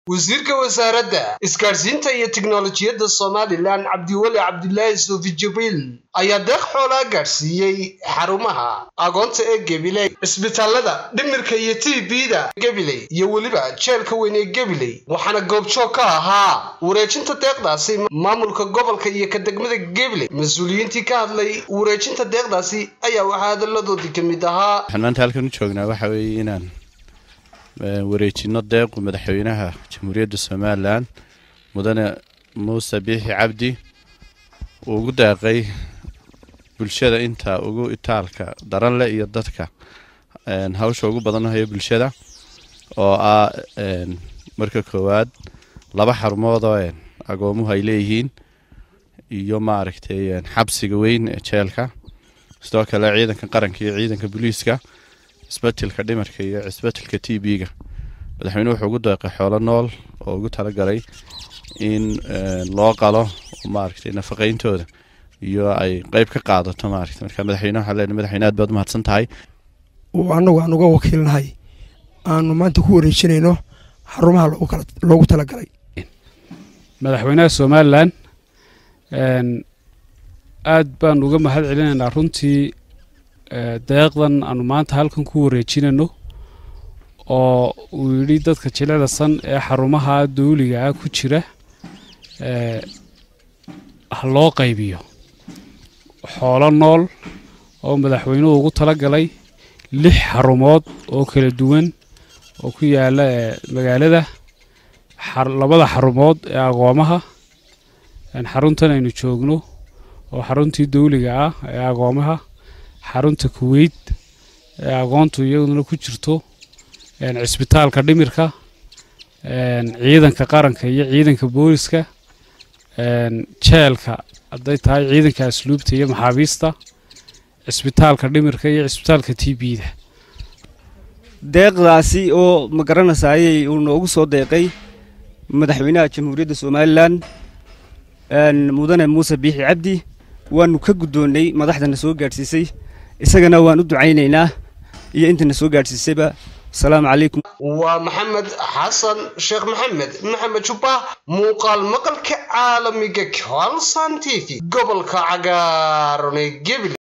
wasiirka wasaaradda isgaadhsiinta iyo tiknolojiyadda somalilan cabdiweli cabdilaahi suufi jibriil ayaa deeq xoolaa gaadhsiiyey xarumaha agoonta ee gabiley cisbitaalada dhimirka iyo t b-da gabiley iyo weliba jeelka weyn ee gabiley waxaana goobjoog ka ahaa wareejinta deeqdaasi maamulka gobolka iyo ka degmada gabiley mas-uuliyiintii ka hadlay wareejinta deeqdaasi ayaa waxaa hadalladoodii ka mid ahaa waxaan maanta halkan u joognaa waxa weeye inaan wareejino deequ madaxweynaha jamhuuriyadda somalilan mudane muuse biixi cabdi uu ugu deeqay bulshada inta ugu itaalka daran leh iyo dadka hawsha ugu badan hayo bulshada oo ah marka koowaad laba xarumood oo agoomuhu ay leeyihiin iyo maaragtay xabsiga weyn ee jeelka sidoo kale ciidanka qaranka iyo ciidanka booliiska cisbatilka dhimarka iyo cisbatilka t b-ga madaxweynuhu wuxuu ugu deeqay xoolo nool oo ugu talagalay in loo qalo maaragtay nafaqayntooda iyo ay qeyb ka qaadato maaragtay marka madaxweyne waxaan leenahay madaxweyne aad baad umahadsan tahay annagu aan uga wakiilnahay aanu maanta ku wareejinayno xarumaha loogu talagalay madaxweynaha somalilan aad baan uga mahad celinaynaa runtii deeqdan aanu maanta halkan ku wareejinayno oo uu yidhi dadka jilecda san ee xarumaha dawliga ah ku jira ha loo qaybiyo xoolo nool oo madaxweynuhu ugu talagalay lix xarumood oo kala duwan oo ku yaala magaalada labada xarumood ee agoomaha xaruntan aynu joogno oo xaruntii dawliga ah ee agoomaha xarunta kuweyt ee agoontu iyaduna ku jirto cisbitaalka dhimirka ciidanka qaranka iyo ciidanka booliska jeelka hadday tahay ciidanka asluubta iyo maxaabiista cisbitaalka dhimirka iyo cisbitaalka t b-da deeqdaasi oo ma garanasaayey uu noogu soo deeqay madaxweynaha jamhuuriyadda somalilan mudane muuse biixi cabdi waanu ka guddoonnay madaxdana soo gaadhsiisay isagana waan u ducaynaynaa iyo intana soo gaadhsiisayba asalaamu calaykum waa maxamed xasan sheekh maxamed maxamed jubba muuqaal maqalka caalamiga colson t v gobolka cagaaran ee gebile